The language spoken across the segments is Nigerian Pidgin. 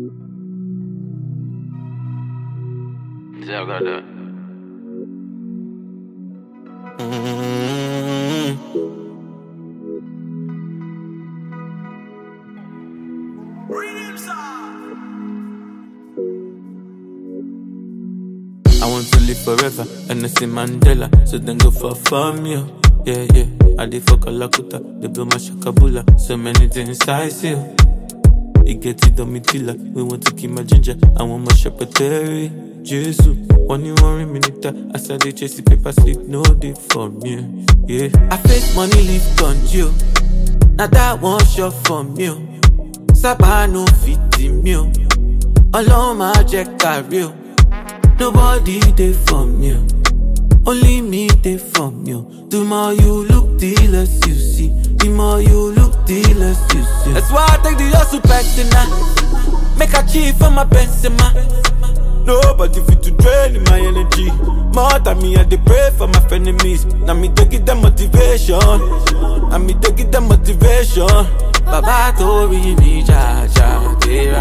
Yeah, I got that. I want to live forever, and I see Mandela, so then go for fun, yeah. Yeah, yeah. I did fuck a lakuta, they blow my shakabula, so many things I see. It get it on me tilla, we want to keep my ginger, I want my shepherdary. Jesus, one you worry minute, I said they chase the paper sleep, no day for me. Yeah, I face money live on you. Now that one shot from you. Saba no fit in me. Alone my jack carry you. Nobody dey for me. Only me dey for me. The more you look, the less you see. The more you look, the less you see. That's why I take the hustle personal. Make a chief for my Benzema. Nobody fit to drain my energy. More than me, I dey pray for my enemies. Now me dey give them motivation. Now me dey give them motivation. Baba tori mi ja ja tera.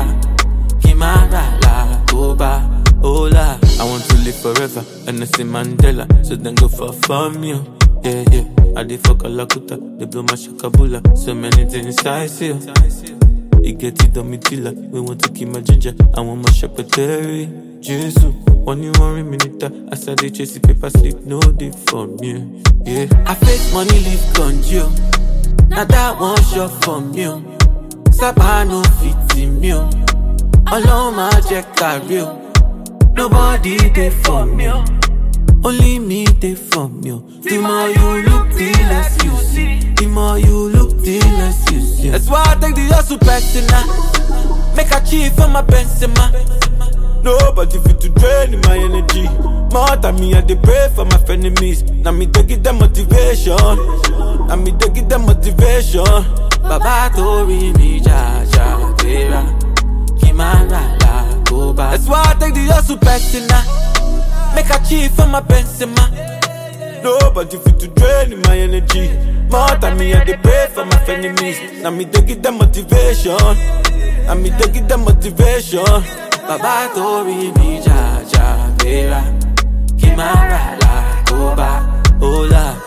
Kimara la toba. Hola. I want to live forever, and I see Mandela, so then go for fun, yeah. Yeah, yeah. I did fuck a lakuta, they blow my shakabula, so many things I see. It get it on me tilla, we want to keep my ginger, I want my shepherdary. Jesus, one you worry minute, I said they chase the paper sleep, no day for me. Yeah, I face money live on you. Now that one shot from you. Saba no fit in me. Alone my jack carry you. Nobody dey for me. Only me dey for me. The more you look, the less you see. The more you look, the less you see. That's why I take the hustle personal. Make a chief for my Benzema. Nobody fit to drain my energy. More than me, I dey pray for my enemies. Now me dey give them motivation. Now me dey give them motivation. Baba tori mi ja ja tera. Kimara la toba. That's why I take the hustle personal. Make a chief for my Benzema. Nobody fit to drain my energy. More than me, I dey pray for my enemies. Now me dey give them motivation. Now me dey give them motivation. Baba tori mi ja ja tera. Kimara la toba. Hola.